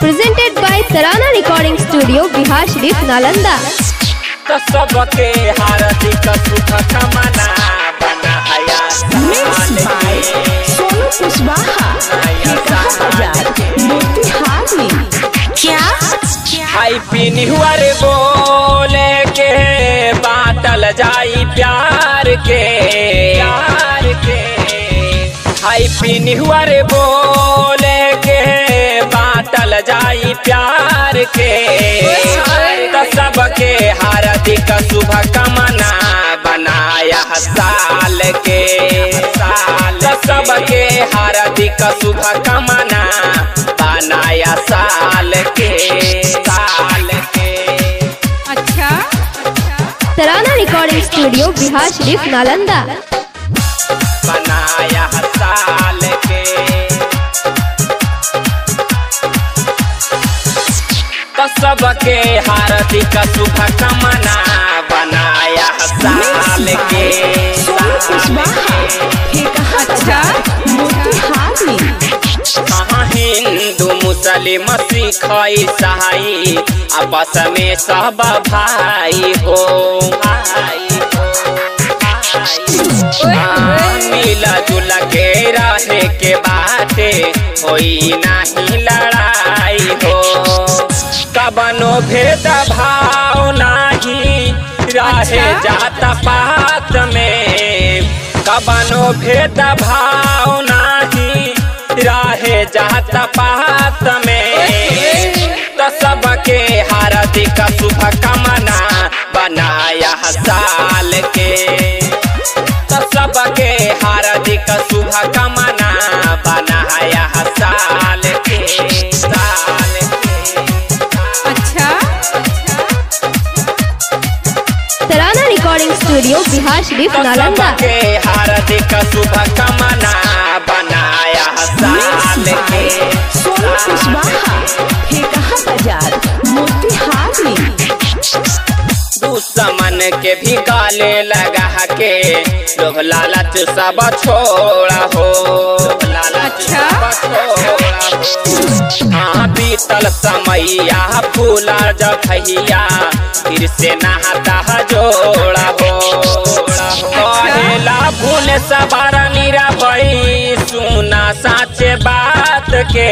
presented by Tarana Recording Studio, Bihar Sharif, Nalanda. तो सबके हार्दिक सुख कामना बनाया Mixed by सोनू कुशवाहा ठेका बाजार मोतिहारी क्या हैप्पी न्यू ईयर बोले के बाटल जाई प्यार के प्यार के हैप्पी न्यू ईयर बोले के बाटल जाई प्यार के तो सबके हार्दिक शुभ कामना बनाया साल के साल तो सबके हार्दिक शुभ कामना बनाया साल के साल के Tarana Recording Studio, Bihar Sharif, Nalanda. बनाया साल के तो सबके हार्दिक शुभ कामना बनाया साल के सोनू कुशवाहा ठेका बाजार मोतिहारी कहाँ हिंदू मुस्लिम सिख ईसाई आपस में सब भाई हो भाई हो भाई हाँ, मिला जुला के रहे के बाटे होई नहीं लड़ाई हो कबनो भेद भाव नहीं रहे जात पात में कबनो भेद भाव नहीं रहे जात पात में तो सबके हार्दिक शुभ कामना बनाया साल के तो सबके हार्दिक शुभ कामना बनाया साल के साल के Tarana Recording Studio, Bihar Sharif, तो Nalanda. सबके हार्दिक शुभ कामना बनाया साल के सोनू कुशवाहा ठेका बाजार मोतिहारी दुश्मन के भी गाले लगा के लोग लालच सब छोड़ा हो लालच सब छोड़ा हो हाँ बीतल समैया फूला जब भैया फिर से नहाता जोड़ा हो कहेला भूल सवार नीरा भई सुना साचे बात के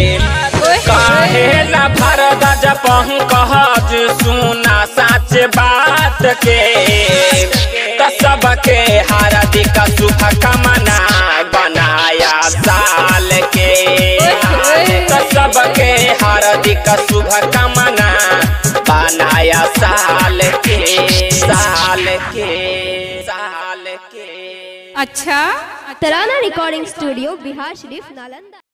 कहेला भरद जपहु कहज सुना साच बात के तो सबके हार्दिक शुभ कामना बनाया साल के तो सबके हार्दिक शुभ कामना बनाया साल के साल के साल के Tarana Recording Studio, Bihar Sharif, Nalanda.